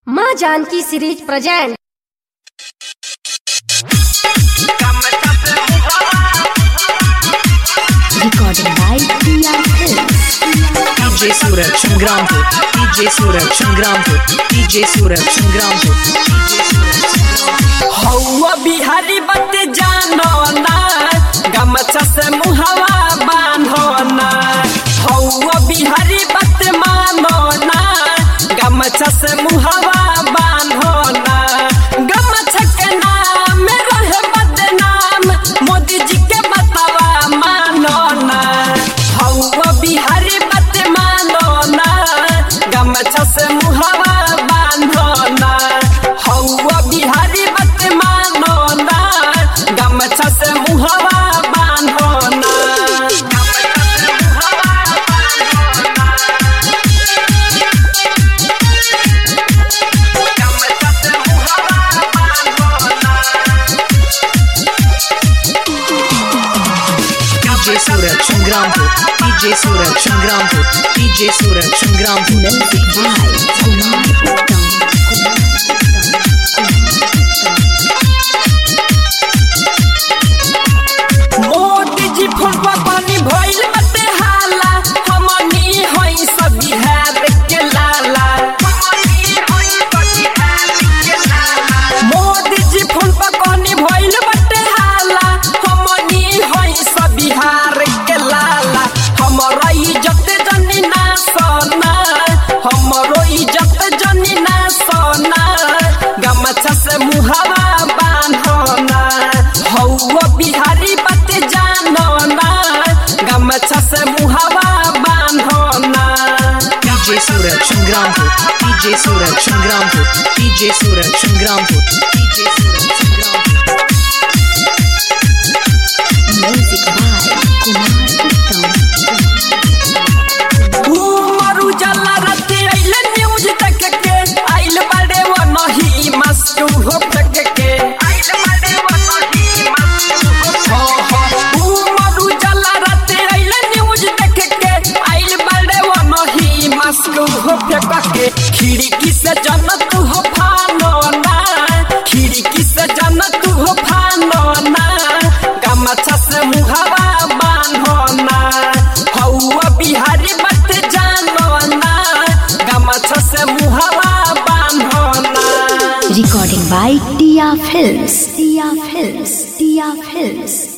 माँ Janki series present Recorded by PR Films. DJ Suraj Sangrampur DJ Suraj Sangrampur DJ Suraj Sangrampur हौवा बिहारी बत जानो ना गमछा से मुहवा बांधो ना हौवा बिहारी बत मानो ना गमछा से मुहवा बांधो ना गमछा के नाम रहे बदनाम मोदी जी के बतावा मानो ना हौवा बिहारी बत मानो ना गमछा से मुहवा बांधो ना हौवा बिहारी बत मानो ना गमछा से मुहवा बांधो ना DJ Suraj Sangrampur DJ Suraj Sangrampur DJ Suraj Sangrampur Music by Kumar Uttam. Modi जी फुलवा पानी भइल बते हाला हमनी होई सब बिहार के लाला मोदी जी फुलवा पानी भइल बते हाला हमनी होई सब बिहार के लाला हमरा इज्जत जनी ना सोना हमरो इज्जत जनी ना सोना गमछा से मुहावा बांधना हौवा बिहारी बत जानो ना गमछा से मुहावा बांधना DJ Suraj Sangrampur DJ Suraj Sangrampur DJ Suraj Sangrampur DJ Suraj Sangrampur Music by Kumar Uttam. उमर उजाला राते आइले न्यूज तक के आइल बड़े वो नहीं मस्त हो तक के आइल बड़े वो नहीं मस्त हो उमर उजाला राते आइले न्यूज तक के आइल बड़े वो नहीं मस्त हो तक के खिड़की से जन्नत हो फानो ना खिड़की से जन्नत हो फानो ना गमछा से मुहावा बांधो ना हौवा बिहारी मत जानो ना गमछा से मुहावा बांधो ना Recording by Tia Films. Tia Films. Tia Films.